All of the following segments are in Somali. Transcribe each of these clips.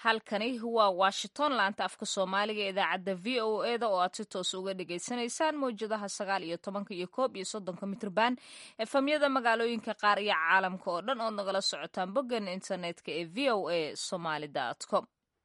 halkani waa washington laanta afka soomaaliga ee idaacadda v o e da oo aad si toos uga dhagaysanaysaan mawjadaha sagaal iyo tobanka iyo koob iyo soddonka mitrban efamyada magaalooyinka qaar iyo caalamka oo dhan ood nagala socotaan boggan internetka ee v o a somaly com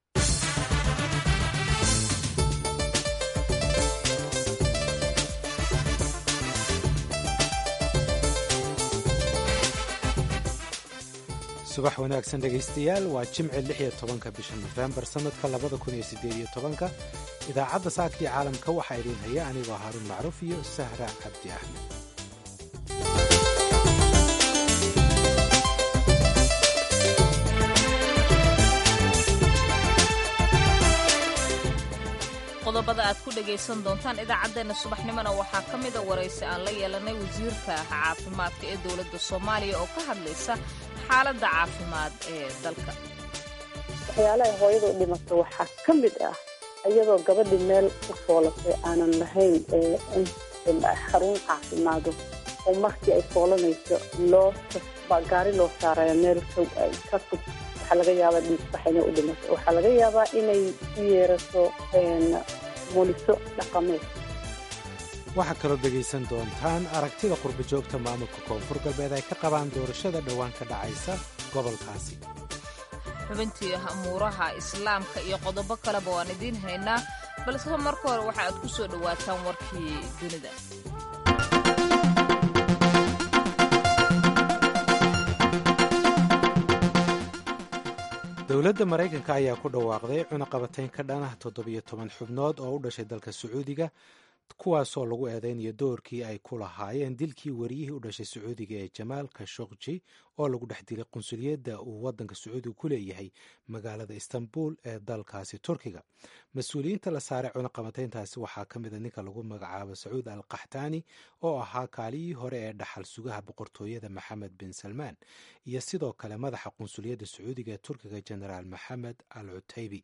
subax wanaagsan dhegaystayaal waa jimci lix iyo tobanka bisha nofembar sannadka labada kun iyo siddeed iyo tobanka idaacadda saaka iyo caalamka waxaa idiin haya anigoo haaruun macruuf iyo sahra cabdi axmed qodobada aad ku dhagaysan doontaan idaacaddeenna subaxnimona waxaa ka mida waraysi aan la yeelanay wasiirka caafimaadka ee dowladda soomaaliya oo ka hadlaysa xaaladda caafimaad ee dalka waxyaalaha hooyadu dhimato waxaa ka mid ah iyadoo gabadhi meel u foolatay aanan lahayn xarun caafimaado oo markii ay foolanayso loo gaari loo saaraya meel ka fog waxaa laga yaabaa dhiisbax inay u dhimato waxaa laga yaabaa inay u yeerato muliso dhaqameed waxaa kaloo dhegaysan doontaan aragtida qurbajoogta maamulka koonfur galbeed ay ka qabaan doorashada dhowaan ka dhacaysa gobolkaasi xubintii amuuraha islaamka iyo qodobo kaleba waan idiin haynaa balse marka hore waxa aad ku soo dhowaataan warkii dunida dowladda maraykanka ayaa ku dhawaaqday cunaqabatayn ka dhan ah toddobiyo toban xubnood oo u dhashay dalka sacuudiga kuwaasoo lagu eedeynayo doorkii ay ku lahaayeen dilkii wariyihii u dhashay sacuudiga ee jamaal kashokji oo lagu dhex dilay qunsuliyadda uu waddanka sacuudiga ku leeyahay magaalada istanbul ee dalkaasi turkiga mas-uuliyiinta la saaray cunaqabatayntaasi waxaa ka mid a ninka lagu magacaabo sacuud al kaxtaani oo ahaa kaaliyii hore ee dhaxal sugaha boqortooyada maxamed bin salmaan iyo sidoo kale madaxa qunsuliyadda sacuudiga ee turkiga genaraal maxamed al cutaybi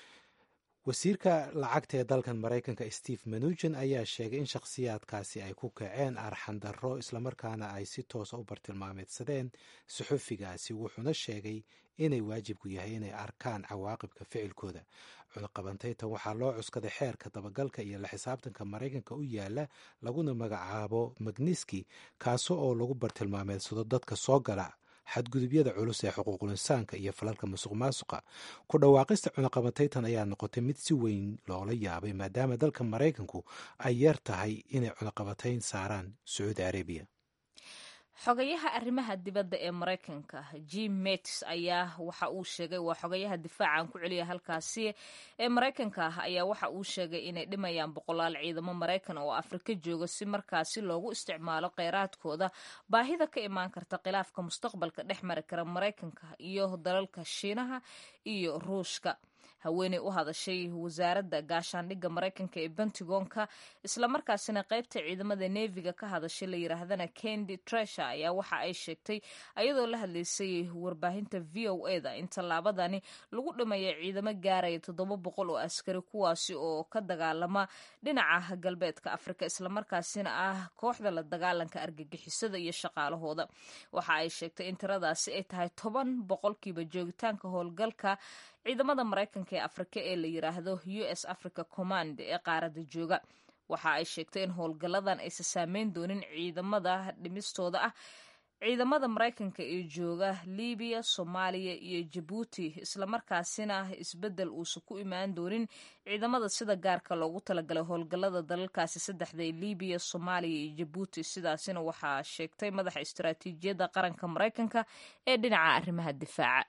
wasiirka lacagta ee dalkan maraykanka steve manugen ayaa sheegay in shakhsiyaadkaasi ay ku kaceen arxandarro islamarkaana ay si toosa u bartilmaameedsadeen suxufigaasi wuxuuna sheegay inay waajibku yahay inay arkaan cawaaqibka ficilkooda cunaqabantaytan waxaa loo cuskaday xeerka dabagalka iyo la xisaabtanka maraykanka u yaala laguna magacaabo magniski kaaso oo lagu bartilmaameedsado dadka soo gala xadgudubyada culus ee xuquuqul insaanka iyo falalka musuq maasuqa ku dhawaaqista cunaqabataytan ayaa noqotay mid si weyn loola yaabay maadaama dalka maraykanku ay yar tahay inay cunaqabatayn saaraan sacuudi arabiya xogayaha arrimaha dibadda ee maraykanka jim metis ayaa waxa uu sheegay waa xogayaha difaacan ku celiya halkaasi ee maraykanka ah ayaa waxa uu sheegay inay dhimayaan boqolaal ciidamo maraykan oo afrika jooga si markaasi loogu isticmaalo kheyraadkooda baahida ka imaan karta khilaafka mustaqbalka dhex mari kara maraykanka iyo dalalka shiinaha iyo ruushka haweeney u hadashay wasaaradda gaashaandhigga maraykanka ee bentigonka islamarkaasina qaybta ciidamada neefiga ka hadashay la yiraahdana kendi tresha ayaa waxa ay sheegtay ayadoo la hadlaysay warbaahinta v o e da in tallaabadani lagu dhimaya ciidamo gaaraya toddoba boqol oo askari kuwaasi oo ka dagaalama dhinaca galbeedka afrika islamarkaasina ah kooxda la dagaalanka argagixisada iyo shaqaalahooda waxa ay sheegtay in tiradaasi ay tahay toban boqolkiiba joogitaanka howlgalka ciidamada maraykanka ee afrika ee la yiraahdo u s africa command ee qaaradda jooga waxa ay sheegtay in howlgalladan aysan saameyn doonin ciidamada dhimistooda ah ciidamada maraykanka ee jooga libiya soomaaliya iyo jabuuti islamarkaasina isbeddel uusan ku imaan doonin ciidamada sida gaarka loogu talagalay howlgallada dalalkaasi saddexda ee libiya soomaaliya iyo jabuuti sidaasina waxaa sheegtay madaxa istaraatiijiyadda qaranka maraykanka ee dhinaca arrimaha difaaca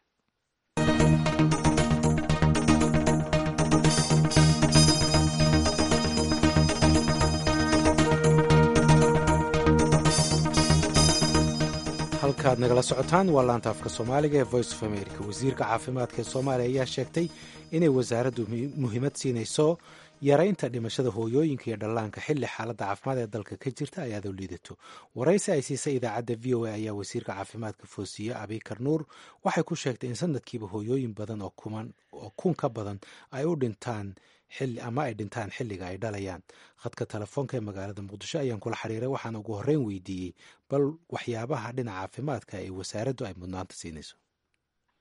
halkaad nagala socotaan waa laanta afka soomaaliga ee voice of america wasiirka caafimaadka ee soomaaliya ayaa sheegtay inay wasaaraddu muhiimad siinayso yaraynta dhimashada hooyooyinka iyo dhallaanka xilli xaaladda caafimaad ee dalka ka jirta ay aad u liidato waraysi ay siisay idaacadda v o a ayaa wasiirka caafimaadka foosiye abikar nuur waxay ku sheegtay in sanadkiiba hooyooyin badan oo kun ka badan ay u dhintaan ama ay dhintaan xilliga ay dhalayaan khadka telefoonka ee magaalada muqdisho ayaan kula xiriiray waxaana ugu horreyn weydiiyey bal waxyaabaha dhinaca caafimaadka ee wasaaraddu ay mudnaanta siinayso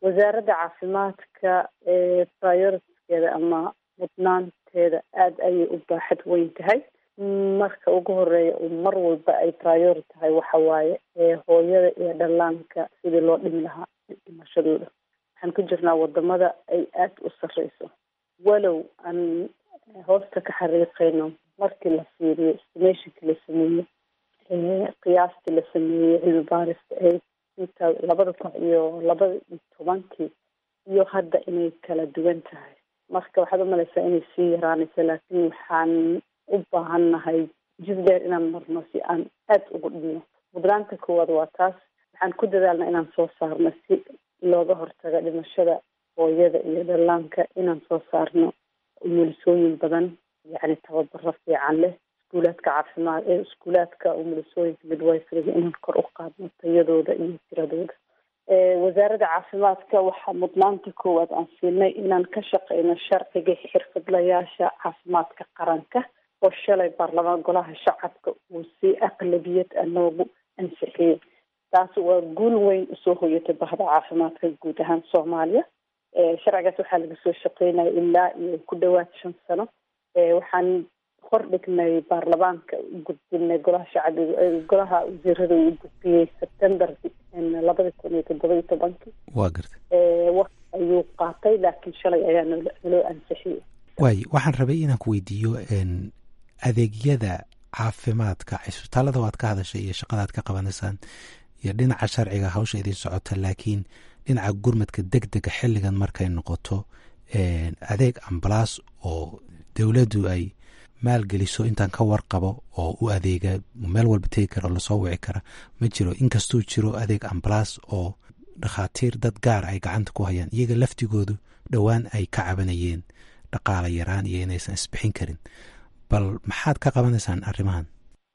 wasaaradda caafimaadka prioritiskeeda ama mudnaanteeda aada ayay u baaxad weyn tahay marka ugu horeeya mar walba ay priori tahay waxa waaye hooyada iyo dhallaanka sidii loo dhimi lahaa dhimashadooda waxaan ku jirnaa wadamada ay aada u sarreyso walow aan hoosta ka xariiqeyno markii la fiiriyo estimationkii la sameeyey qiyaastii la sameeyey cilmi baarista ee inta labada kun iyo labada iyo tobankii iyo hadda inay kala duwan tahay marka waxaad umalaysaa inay sii yaraanayso laakiin waxaan u baahannahay jid dheer inaan marno si aan aada ugu dhino mudnaanta koowaad waa taas waxaan ku dadaalna inaan soo saarno si looga hortago dhimashada hooyada iyo dhallaanka inaan soo saarno umulisooyin badan yacni tababaro fiican leh iskuulaadka caafimaad ee iskuulaadka umulisooyinka midwifriga inaan kor u qaadno tayadooda iyo tiradooda wasaaradda caafimaadka waxaa mudnaanta koowaad aan siinay inaan ka shaqeyno sharciga xirfadlayaasha caafimaadka qaranka oo shalay baarlamaan golaha shacabka uu si aqlabiyad a noogu ansixiyey taas waa guul weyn usoo hoyatay bahda caafimaadka guud ahaan soomaaliya sharcigaas waxaa laga soo shaqeynaya ilaa iyo ku dhawaad shan sano waxaan hor dhignay baarlamaanka u gudbinay golaha shacbiga golaha wasiirada uu gudbiyey september labada kun iyo toddoba iyo tobankii waa garta waqti ayuu qaatay laakiin shalay ayaa nolo naloo ansixiyey waay waxaan rabay inaan ku weydiiyo adeegyada caafimaadka cisbitaalada waad ka hadashay iyo shaqadaad ka qabanaysaan iyo dhinaca sharciga hawsha idin socota laakiin dhinaca gurmadka deg dega xilligan markay noqoto adeeg ambalaas oo dowladdu ay maalgeliso intaan ka warqabo oo u adeega meel walba tegi kara oo lasoo wici kara ma jiro inkastuu jiro adeeg ambalaas oo dhakhaatiir dad gaar ay gacanta ku hayaan iyaga laftigoodu dhowaan ay ka cabanayeen dhaqaala yaraan iyo inaysan isbixin karin bal maxaad ka qabanaysaan arrimahan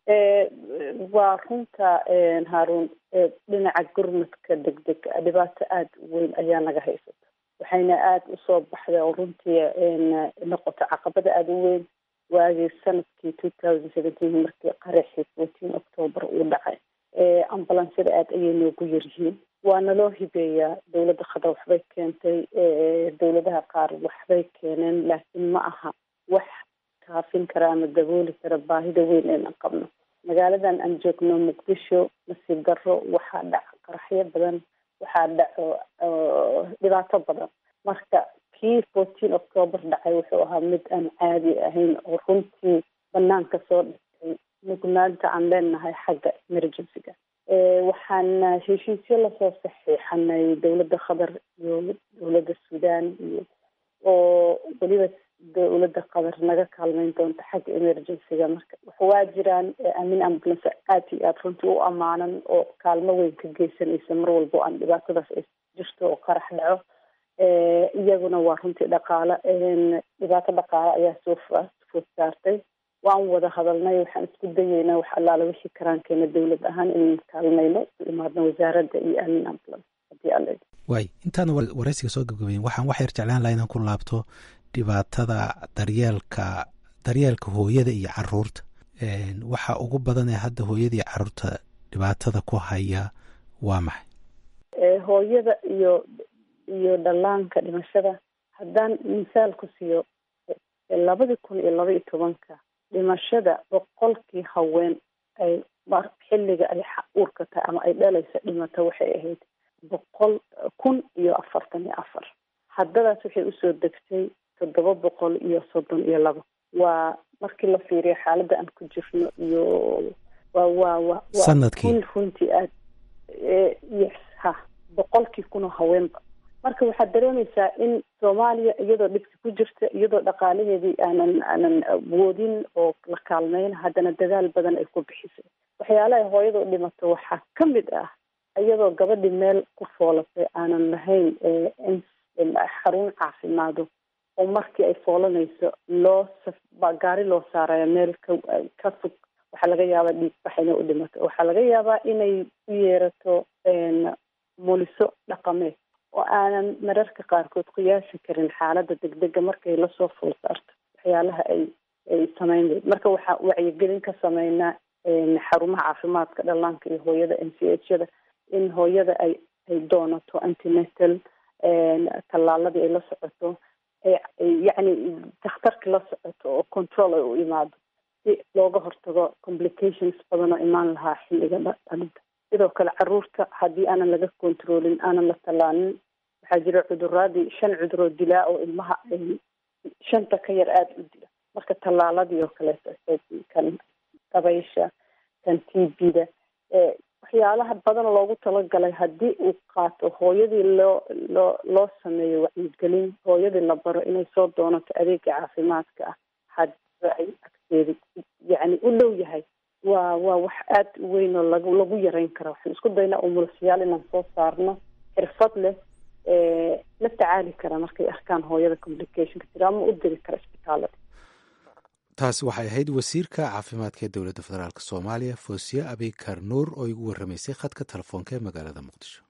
waa runta haaruun dhinaca gurmadka deg dega dhibaato aada u weyn ayaa naga haysata waxayna aada usoo baxday oo runtii noqota caqabada aada u weyn waagii sanadkii two thousand seventeen markii qaraxii fourteen octoober uu dhacay ambulansyada aada ayay noogu yaryihiin waana loo hibeeyaa dowladda khadar waxbay keentay dowladaha qaar waxbay keeneen laakiin ma aha wax kaafin kara ama dabooli kara baahida weyn eena qabno magaaladan aan joogno muqdisho nasiib darro waxaa dhaca qaraxyo badan waxaa dhaco dhibaato badan marka kii fourteen octoober dhacay wuxuu ahaa mid aan caadi ahayn oo runtii banaanka soo dhigtay mugnaanta aan leenahay xagga emergencyga waxaan heshiisyo lasoo saxiixanay dowladda qatar iyo dowladda suudaan iyo oo weliba dowladda qatar naga kaalmeyn doonta xagga emergencyga marka waa jiraan amin ambulance aada iyo aada runtii u ammaanan oo kaalmo weyn ka geysanaysa mar walba o aan dhibaatadaas ay jirto oo qarax dhaco iyaguna waa runtii dhaqaale dhibaato dhaqaale ayaa soo food saartay waan wada hadalnay waxaan isku dayeynaa wax allaala wixii karaankeena dowlad ahaan inaan kaalmayno u imaadno wasaaradda iyo amin ambulance hadii alle waay intaana waraysiga soo gabgabayn waxaan wax yar jeclaan laha inaan ku laabto dhibaatada daryeelka daryeelka hooyada iyo caruurta waxa ugu badan ee hadda hooyada iyo caruurta dhibaatada ku haya waa maxay hooyada iyo iyo dhallaanka dhimashada haddaan misaal ku siiyo labadii kun iyo laba iyo tobanka dhimashada boqolkii haween ay xilliga ay uurka tahay ama ay dhalaysa dhimata waxay ahayd boqol kun iyo afartan iyo afar haddadaas waxay usoo degtay toddoba boqol iyo soddon iyo laba waa markii la fiiriyo xaaladda aan ku jirno iyo wa wa wa sanadkii runtii aad yes ha boqolkii kunoo haweenba marka waxaad dareemaysaa in soomaaliya iyadoo dhibki ku jirta iyadoo dhaqaalaheedii aanan aanan awoodin oo la kaalmeyn haddana dadaal badan ay ku bixisay waxyaalaha hooyada u dhimato waxaa ka mid ah iyadoo gabadhi meel ku foolatay aanan lahayn xarun caafimaado oo markii ay foolanayso loo gaari loo saaraya meel ka ka fog waxaa laga yaabaa dhiigbax inay u dhimato waxaa laga yaabaa inay u yeerato muliso dhaqameed oo aanan mararka qaarkood qiyaasi karin xaaladda degdega markay lasoo fool saarto waxyaalaha ay ay sameyn marka waxaa wacyigelin ka sameynaa xarumaha caafimaadka dhallaanka iyo hooyada n c h yada in hooyada ay ay doonato antinatal tallaaladii ay la socoto yacni dakhtarka la socoto oo control ay u imaado si looga hortago complications badan oo imaan lahaa xilliga dhalinta sidoo kale caruurta haddii aanan laga controlin aanan la tallaalin waxaa jira cuduraadii shan cuduroo dilaa oo ilmaha ay shanta ka yar aada u dila marka tallaaladii oo kaleeto kan dabaysha kan t b-da waxyaalaha badan loogu talagalay haddii uu qaato hooyadii loo loo loo sameeyo wacyigelin hooyadii la baro inay soo doonato adeega caafimaadka ah hadiiba ay agteeda yacni u dhow yahay waa waa wax aada u weyn oo lagu lagu yareyn kara waxaan isku daynaa umulasyaal inaan soo saarno xirfad leh la tacaali kara markay arkaan hooyada complicationka jira ama u diri kara isbitaalada taasi waxay ahayd wasiirka caafimaadka ee dowladda federaalk soomaaliya foosiye abikar nuur oo igu warramaysay khadka telefoonka ee magaalada muqdisho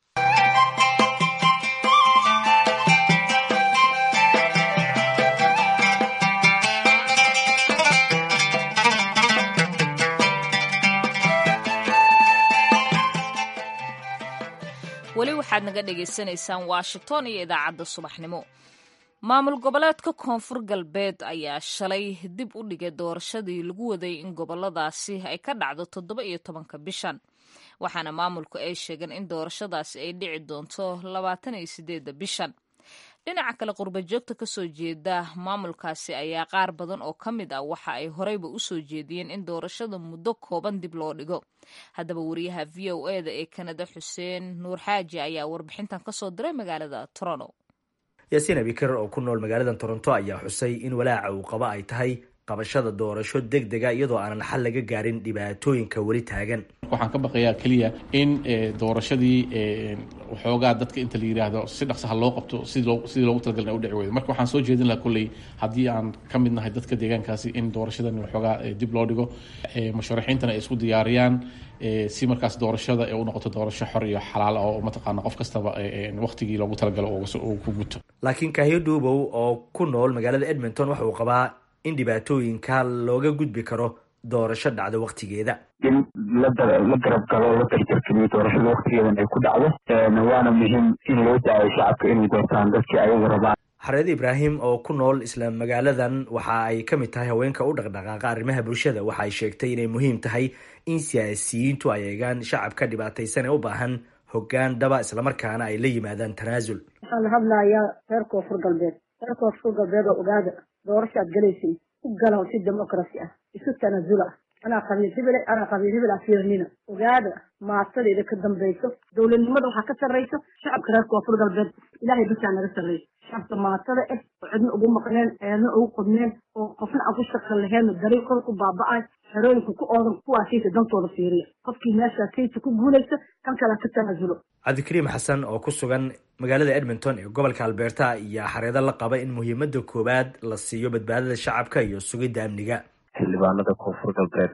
weli waxaad naga dhagaysanaysaan washington iyo idaacadda subaxnimo maamul goboleedka koonfur galbeed ayaa shalay dib u dhigay doorashadii lagu waday in goboladaasi ay ka dhacdo toddoba iyo tobanka bishan waxaana maamulku ay sheegeen in doorashadaasi ay dhici doonto labaatan iyo sideedda bishan dhinaca kale qurbajoogta kasoo jeeda maamulkaasi ayaa qaar badan oo ka mid ah waxa ay horeyba usoo jeediyeen in doorashada muddo kooban dib loo dhigo haddaba wariyaha v o e da ee kanada xuseen nuur xaaji ayaa warbixintan kasoo diray magaalada toronto yaasiin abikar oo ku nool magaalada toronto ayaa xusay in walaaca uu qabo ay tahay qabashada doorasho deg dega iyadoo aanan xal laga gaarin dhibaatooyinka weli taagan waxaan ka baqayaa keliya in doorashadii waxoogaa dadka inta la yidhaahdo si dhaqsaha loo qabto sidii loogu talagalna u dhici weydo marka waxaan soo jeedin lahaa kolley haddii aan ka mid nahay dadka deegaankaasi in doorashadan waxoogaa dib loo dhigo musharaxiintana ay isku diyaariyaan si markaas doorashada ee u noqoto doorasho xor iyo xalaal oo mataqaana qof kastaba waqtigii loogu talagalo uu ku guto laakiin kahyo dhuubow oo ku nool magaalada edmonton waxa uu qabaa in dhibaatooyinka looga gudbi karo doorasho dhacdo waqtigeeda in la garab galo la darjargeliyo doorashada waqtigeedan ay ku dhacdo waana muhiim in loo daayo shacabka inay doortaan dadkii ayagu rabaan xareed ibraahim oo ku nool isla magaaladan waxa ay ka mid tahay haweenka u dhaqdhaqaaqa arrimaha bulshada waxa ay sheegtay inay muhiim tahay in siyaasiyiintu ay eegaan shacabka dhibaataysan ee u baahan hoggaan dhaba islamarkaana ay la yimaadaan tanaasul waxaan hadlayaa reer koonfur galbeed reer koonfur galbeed oo ogaada doorashaad galaysin u galaw si democracy ah isu tanaasula anaa qabiil hebele anaa qabiil hebel ah fiirnina ogaada maatadayda ka dambayso dowladnimada waxaa ka sarrayso shacabka reer koonfur galbeed ilaahay basaa naga sarrayso shacabka maatada ah oo cidna ugu maqneen eedna ugu qodneen oo qofna aan ku shaqan laheenna dariiqooda ku baaba'ay xerooyinka ku oodan kuwaasiisa dantooda fiiriya qofkii meeshaasaysa ku guulaysa kan kale ka tanaasulo cabdikariim xasan oo ku sugan magaalada edmonton ee gobolka alberta ayaa xareedo la qaba in muhiimada koowaad la siiyo badbaadada shacabka iyo sugidda amniga xildhibaanada koonfur galbeed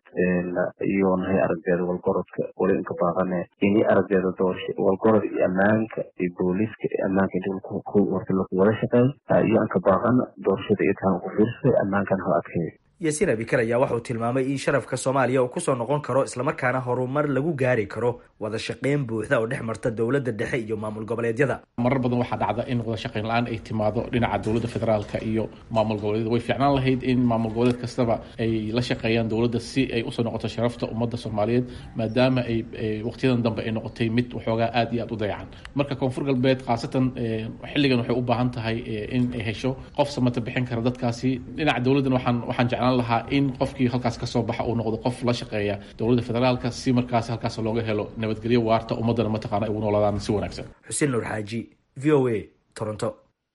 iyo nahay araggeeda walgorodka wali inka baaqane ini araggeeda doorasha walgorod iyo ammaanka iyo booliiska iyo ammaanka inti warta lagu wada shaqeey iyo anka baaqan doorashada iyo taan ugu fiirsay ammaankan hal adkeeyo yaasiin abikar ayaa waxauu tilmaamay in sharafka soomaaliya uu kusoo noqon karo islamarkaana horumar lagu gaari karo wada shaqeyn buuxda oo dhex marta dowladda dhexe iyo maamul goboleedyada marar badan waxaa dhacda in wada shaqeyn la-aan ay timaado dhinaca dowladda federaalka iyo maamul goboleedyada way fiicnaan lahayd in maamul goboleed kastaba ay la shaqeeyaan dowladda si ay usoo noqoto sharafta ummadda soomaaliyeed maadaama ay waqtiyadan dambe ay noqotay mid waxoogaa aad iyo aad u dayacan marka koonfur galbeed khaasatan xilligan waxay u baahan tahay in ay hesho qof samata bixin kara dadkaasi dhinaca dowladdan waxaan waxaan jeclaan lahaa in qofkii halkaas kasoo baxa uu noqdo qof la shaqeeya dowladda federaalka si markaas halkaas looga helo nabadgelyo waarta ummaddana mataqaana ay ugu noolaadaan si wanaagsan xuseen nuur xaaji v o a toronto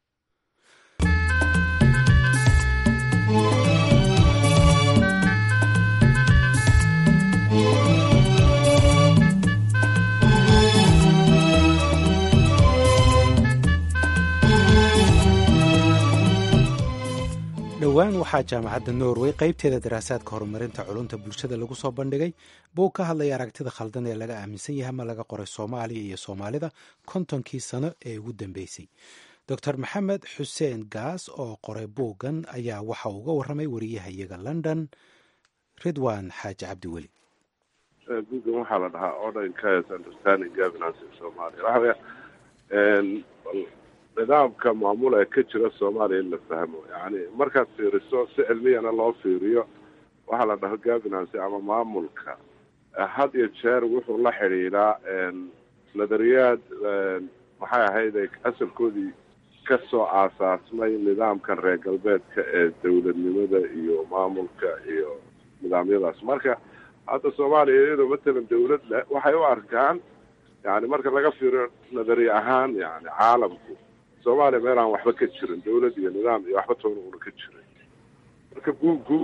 dhowaan waxaa jaamacadda norway qaybteeda daraasaadka horumarinta culunta bulshada lagu soo bandhigay buu ka hadlaya aragtida khaldan ee laga aaminsan yahay ama laga qoray soomaaliya iyo soomaalida kontonkii sano ee ugu dambeysay doctor maxamed xuseen gaas oo qoray buuggan ayaa waxa uu uga warramay wariyahayaga london ridwan xaaji cabdiweli buuggan waxaa la dhahaa order in chaos understanding governance in somalia waxa weya nidaamka maamul ee ka jira soomaaliya in la fahmo yani markaad fiiriso si cilmiyana loo fiiriyo waxaa la dhaho governance ama maamulka had iyo jeer wuxuu la xidhiidhaa nadariyaad maxay ahayd ay asalkoodii kasoo aasaasmay nidaamkan reer galbeedka ee dowladnimada iyo maamulka iyo nidaamyadaas marka hadda soomaaliya iyadoo matalan dawlad leh waxay u arkaan yani marka laga fiiriyo nadariya ahaan yani caalamku soomaaliya meel aan waxba ka jirin dawlad iyo nidaam iyo waxba toona una ka jirin marka guugu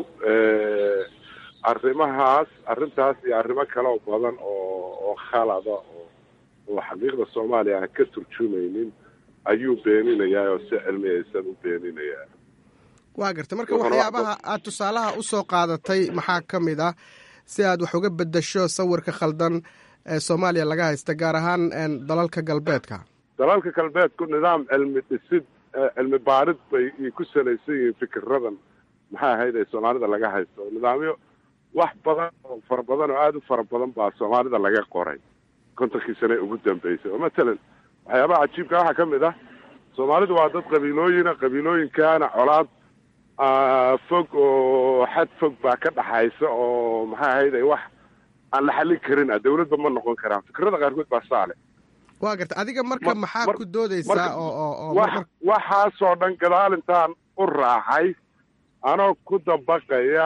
arrimahaas arrintaas iyo arrimo kale oo badan oo oo khalada oo oo xaqiiqda soomaaliya aan ka turjumaynin ayuu beeninayaa oo si cilmiyaysan u beeninayaa waa garta marka waxyaabaha aad tusaalaha usoo qaadatay maxaa ka mid ah si aad wax uga bedasho sawirka khaldan ee soomaaliya laga haysta gaar ahaan dalalka galbeedka dalalka galbeedku nidaam cilmi dhisid cilmi baarid bay ku salaysan yihiin fikiradan maxay ahayd ee soomaalida laga haysto nidaamyo wax badan oo fara badan oo aada u fara badan baa soomaalida laga qoray kontonkii sane ugu dambeysay oo matalan waxyaabaha cajiibka waxaa ka mid ah soomaalidu waa dad qabiilooyina qabiilooyinkaana colaad fog oo xad fog baa ka dhaxaysa oo maxay ahayd ay wax aan la xallin karin ah dawladba ma noqon karaan fikrada qaarkood baa saale waa garta adiga marka maxaa ku doodeysaa oo waxaasoo dhan gadaal intaan u raacay anoo ku dabaqaya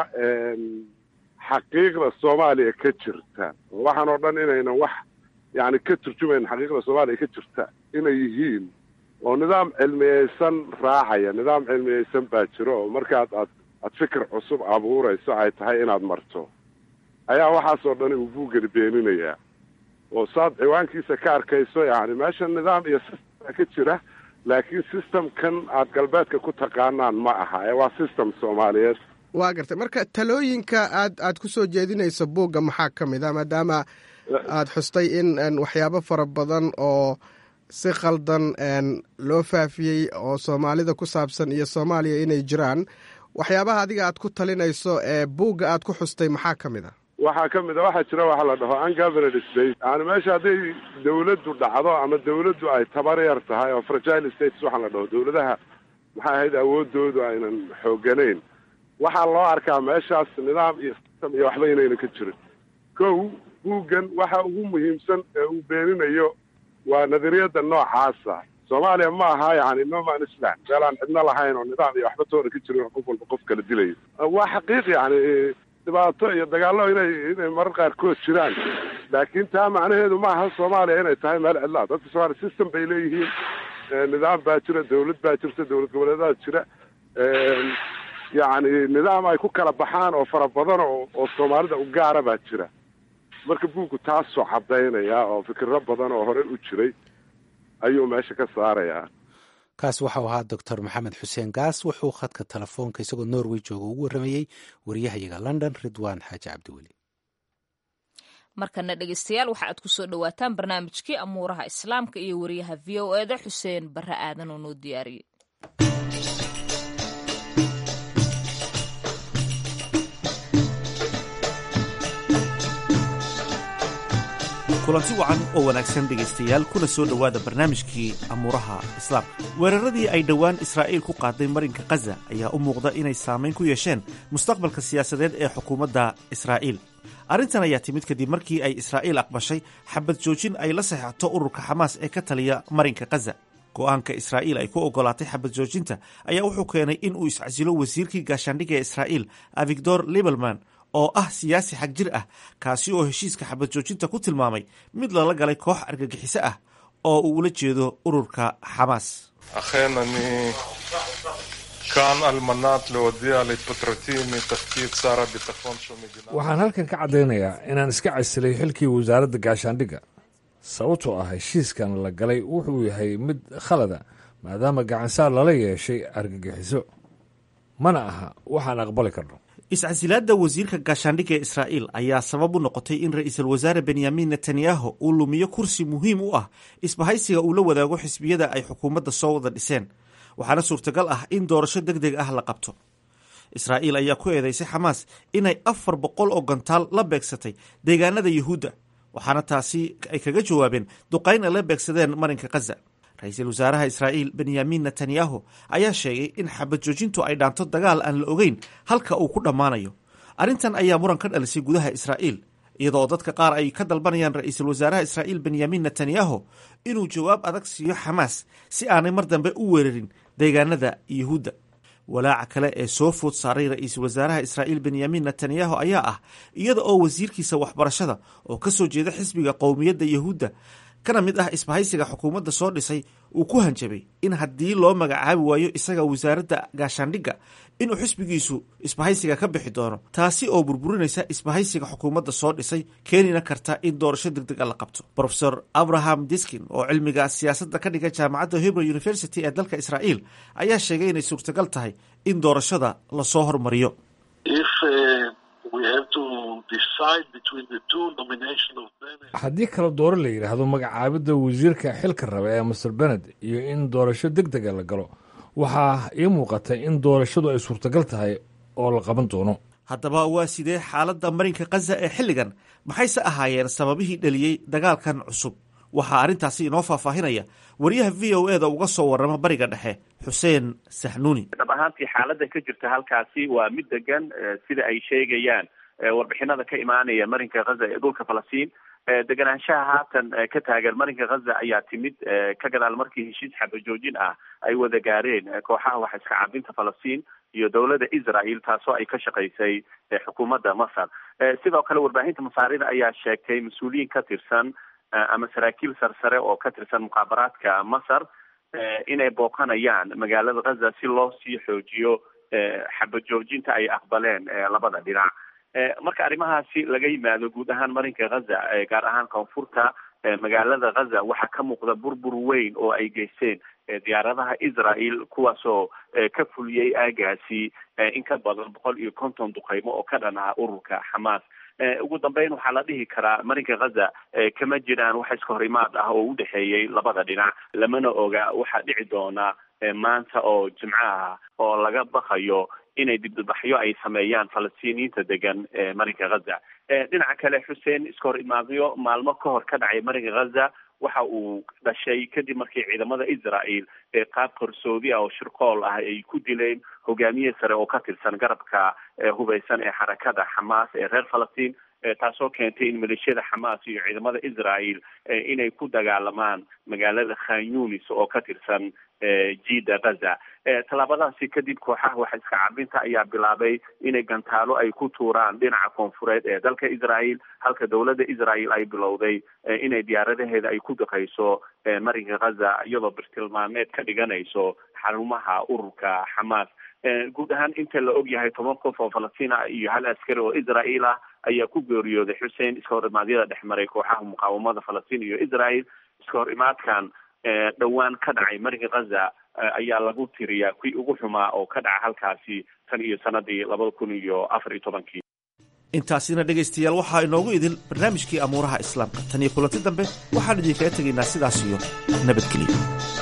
xaqiiqda soomaaliya ka jirta waxaan oo dhan inaynan wax yani ka turjumayn xaqiiqda soomaaliya ka jirta inay yihiin oo nidaam cilmiyeysan raacaya nidaam cilmiyeysan baa jiro oo markaad aad aad fikir cusub abuurayso ay tahay inaad marto ayaa waxaasoo dhan uu buuggani beeninayaa oo saad ciwaankiisa ka arkayso yani meesha nidaam iyo system ka jira laakiin systemkan aad galbeedka ku taqaanaan ma aha ee waa system soomaaliyeed waa gartay marka talooyinka aad aad ku soo jeedinayso buugga maxaa ka mid a maadaama aad xustay in waxyaabo fara badan oo si khaldan loo faafiyey oo soomaalida ku saabsan iyo soomaaliya inay jiraan waxyaabaha adiga aad ku talinayso ee buugga aad ku xustay maxaa ka mid a waxaa ka mid a waxaa jira waxa la dhaho ungoverned state yani meesha hadday dawladdu dhacdo ama dawladdu ay tabar yar tahay oo fragile states waxaa la dhaho dawladaha maxay ahayd awoodoodu aynan xooganayn waxaa loo arkaa meeshaas nidaam iyo system iyo waxba inaynan ka jirin kow buuggan waxa ugu muhiimsan ee uu beeninayo waa nadariyada noocaasa soomaaliya ma aha yani noman islam meel aan cidno lahayn oo nidaam iyo waxba toona ka jirin oo qof walba qof kala dilayo waa xaqiiq yani dhibaato iyo dagaallo inay inay marar qaarkood jiraan laakiin taa macnaheedu ma aha soomaaliya inay tahay meel cidlaa dadka soomaaliya system bay leeyihiin nidaam baa jira dawlad baa jirta dawlad goboleedaa jira yacni nidaam ay ku kala baxaan oo fara badan oo oo soomaalida u gaara baa jira marka buuggu taasoo caddaynaya oo fikiro badan oo hore u jiray ayuu meesha ka saarayaa kaas waxau ahaa doctor maxamed xuseen gaas wuxuu khadka telefoonka isagoo norway jooga ugu warramayey wariyahayaga london ridwan xaaji cabdiweli markana dhegeystayaal waxa aad kusoo dhawaataan barnaamijkii amuuraha islaamka iyo wariyaha v o eda xuseen barre aadan oo noo diyaariyey kulanti wacan oo wanaagsan dhegaystayaal kuna soo dhowaada barnaamijkii amuuraha islaamka weeraradii ay dhowaan israa'iil ku qaaday marinka khaza ayaa u muuqda inay saamayn ku yeesheen mustaqbalka siyaasadeed ee xukuumadda israa'iil arrintan ayaa timid kadib markii ay israa'iil aqbashay xabad joojin ay la saxeixato ururka xamaas ee ka taliya marinka khaza go'aanka israa'iil ay ku oggolaatay xabad joojinta ayaa wuxuu keenay in uu iscasilo wasiirkii gaashaandhigga ee israa'iil avigdor libelman oo ah siyaasi xag jir ah kaasi oo heshiiska xabad joojinta ku tilmaamay mid lala galay koox argagixiso ah oo uu ula jeedo ururka xamaas אכן אני כאן על מנת להודיע להתפטרותי מתפקיד שר הביטחון של מדינת waxaan halkan ka caddaynayaa inaan iska casilay xilkii wasaaradda gaashaandhigga sababtoo ah heshiiskan la galay wuxuu yahay mid khalada maadaama gacansaar lala yeeshay argagixiso mana aha waxaan aqbali karno iscasilaadda wasiirka gaashaandhigga ee israa'iil ayaa sabab u noqotay in ra'iisul wasaare benyamin netanyahu uu lumiyo kursi muhiim u ah isbahaysiga uu la wadaago xisbiyada ay xukuumadda soo wada dhiseen waxaana suurtagal ah in doorasho deg deg ah la qabto israa'iil ayaa ku eedeysay xamaas inay afar boqol oo gantaal la beegsatay deegaanada yuhuudda waxaana taasi ay kaga jawaabeen duqayn ay la beegsadeen marinka khaza ra-iisul wasaaraha israa'iil benyamin netanyahu ayaa sheegay in xabad joojintu ay dhaanto dagaal aan la ogeyn halka uu ku dhammaanayo arrintan ayaa muran ka dhalisay gudaha israa'iil iyadoo dadka qaar ay ka dalbanayaan ra-iisul wasaaraha israa'iil benyamin netanyahu inuu jawaab adag siiyo xamaas si aanay mar dambe u weerarin deegaanada yuhuudda walaaca kale ee soo food saaray ra-iisul wasaaraha israa'iil benyamin netanyahu ayaa ah iyada oo wasiirkiisa waxbarashada oo ka soo jeeda xisbiga qowmiyadda yuhuudda kana mid ah isbahaysiga xukuumadda soo dhisay uu ku hanjabay in haddii loo magacaabi waayo isaga wasaaradda gaashaandhigga inuu xisbigiisu isbahaysiga ka bixi doono taasi oo burburinaysa isbahaysiga xukuumadda soo dhisay keenina karta in doorasho deg deg a la qabto rofesor abraham diskin oo cilmiga siyaasadda ka dhiga jaamacadda hebrew university ee dalka israa'iil ayaa sheegay inay suurtagal tahay in doorashada lasoo hormariyo haddii kala dooro la yidhaahdo magacaabidda wasiirka xilka raba ee master bened iyo in doorasho deg dega la galo waxaa ii muuqata in doorashadu ay suurtagal tahay oo la qaban doono haddaba waa sidee xaaladda marinka khaza ee xilligan maxayse ahaayeen sababihii dhaliyey dagaalkan cusub waxaa arrintaasi inoo faahfaahinaya wariyaha v o eda uga soo warrama bariga dhexe xuseen saxnuuni dhab ahaantii xaaladda ka jirta halkaasi waa mid degan sida ay sheegayaan warbixinada ka imaanaya marinka khaza ee dhulka falastiin deganaanshaha haatan ka taagan marinka khaza ayaa timid ka gadaal markii heshiis xabajoojin ah ay wada gaareen kooxaha wax iska cabinta falastiin iyo dowladda israel taasoo ay ka shaqaysay xukuumadda masar sidoo kale warbaahinta masaarida ayaa sheegtay mas-uuliyiin ka tirsan ama saraakiil sarsare oo ka tirsan muqaabaraadka masar inay booqanayaan magaalada khaza si loo sii xoojiyo xabajoojinta ay aqbaleen labada dhinac marka arrimahaasi laga yimaado guud ahaan marinka khaza gaar ahaan koonfurta magaalada khaza waxaa ka muuqda burbur weyn oo ay geysteen diyaaradaha israel kuwaasoo ka fuliyey aagaasi in ka badan boqol iyo konton duqeymo oo ka dhan ah ururka xamaas ugu dambeyn waxaa la dhihi karaa marinka khaza kama jiraan wax iska hor imaad ah oo udhexeeyey labada dhinac lamana oga waxaa dhici doona maanta oo jimco ah oo laga baqayo inay dibdbaxyo ay sameeyaan falastiiniyiinta degan marinka khaza dhinaca kale xuseen iska hor imaadyo maalmo ka hor ka dhacay marinka khaza waxa uu dhashay kadib markii ciidamada israel qaab qarsoodi ah oo shirqool ah ay ku dileen hogaamiye sare oo ka tirsan garabka hubeysan ee xarakada xamaas ee reer falastiin taasoo keentay in maleeshiyada xamaas iyo ciidamada israel inay ku dagaalamaan magaalada khan yunis oo ka tirsan jida khaza tallaabadaasi kadib kooxaha wax iska cabinta ayaa bilaabay inay gantaalo ay ku tuuraan dhinaca koonfureed ee dalka israel halka dowladda israel ay bilowday inay diyaaradaheeda ay ku daqayso marinka khaza iyadoo birtilmaameed ka dhiganayso xarumaha ururka xamaas guud ahaan inta la og yahay toban qof oo falastiin ah iyo hal askari oo israel ah ayaa ku geeriyooday xuseen iska hor imaadyada dhex maray kooxaha muqaawamada falastiin iyo israel iska hor imaadkan dhowaan ka dhacay marinka khaza ayaa lagu tiriyaa kuwii ugu xumaa oo ka dhaca halkaasi tan iyo sanadii labada kun iyo afar iyo tobankii intaasina dhegaystayaal waxaa inoogu idil barnaamijkii amuuraha islaamka tan iyo kulanti dambe waxaan idinkaga tegaynaa sidaas iyo nabadgelyo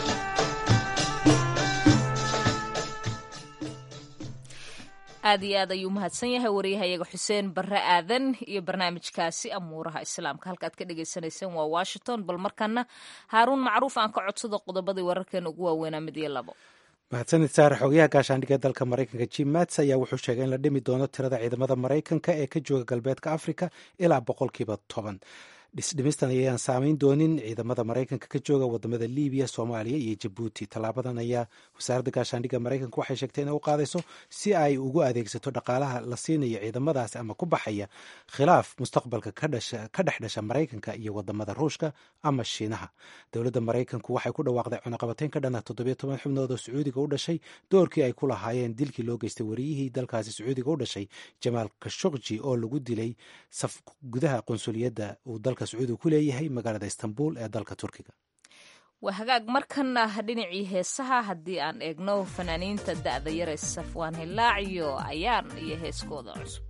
aad iyo aad ayuu mahadsan yahay wariyahayaga xuseen barre aadan iyo barnaamijkaasi amuuraha islaamka halkaad ka dhagaysanayseen waa washington bal markana haaruun macruuf aan ka codsado qodobadii wararkeena ugu waaweynaa mid iyo labo mahadsanid saare xogayaha gaashaandhigga dalka maraykanka jim mats ayaa wuxuu sheegay in la dhimi doono tirada ciidamada maraykanka ee ka jooga galbeedka afrika ilaa boqolkiiba toban dhisdhimistan ayaan saameyn doonin ciidamada maraykanka ka jooga wadamada libiya soomaaliya iyo jabuuti tallaabadan ayaa wasaaradda gaashaandhigga maraykanka waxay sheegtay inay u qaadayso si ay ugu adeegsato dhaqaalaha la siinayo ciidamadaasi ama ku baxaya khilaaf mustaqbalka ka dhex dhasha maraykanka iyo wadamada ruushka ama shiinaha dowladda maraykanku waxay ku dhawaaqday cunaqabateyn ka dhana toddobiyo toban xubnood oo sacuudiga u dhashay doorkii ay ku lahaayeen dilkii loo geystay wariyihii dalkaasi sacuudiga u dhashay jamaal kashokji oo lagu dilay gudaha qunsuliyadda uu dalka sacuudiga ku leeyahay magaalada istanbul ee dalka turkiga waa hagaag markana dhinacii heesaha haddii aan eegno fanaaniinta da'da yare safwaan hilaac iyo ayaan iyo heeskooda cusub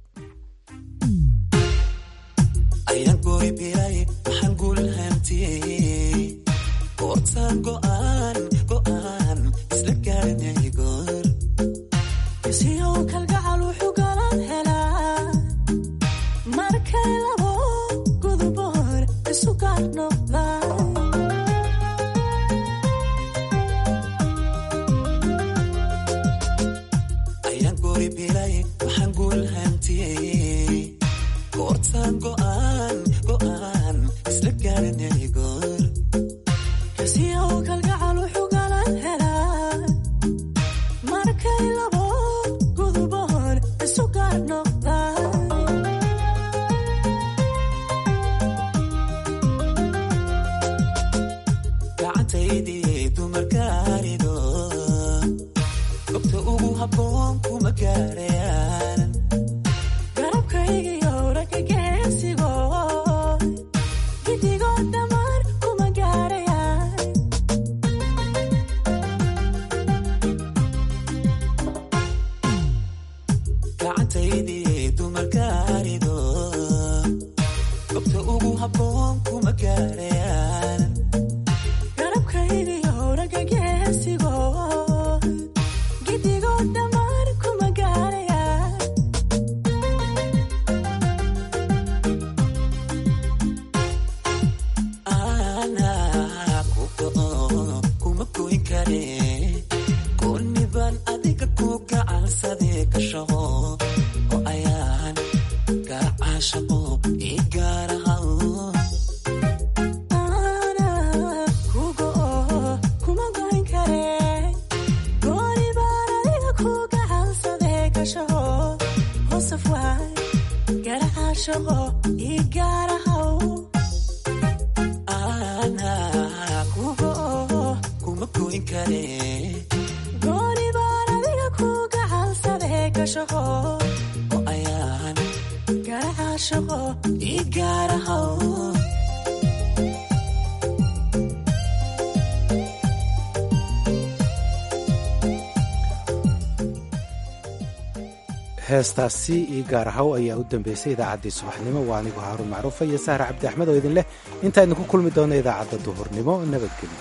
heestaasi io gaar ahaw ayaa u dambeysay idaacaddii subaxnimo waa anigu haaruun macruufa iyo sahra cabdi axmed oo idin leh intaa idinku kulmi doona idaacadda duhurnimo nabadgelyo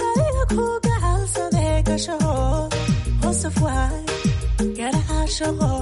shaqo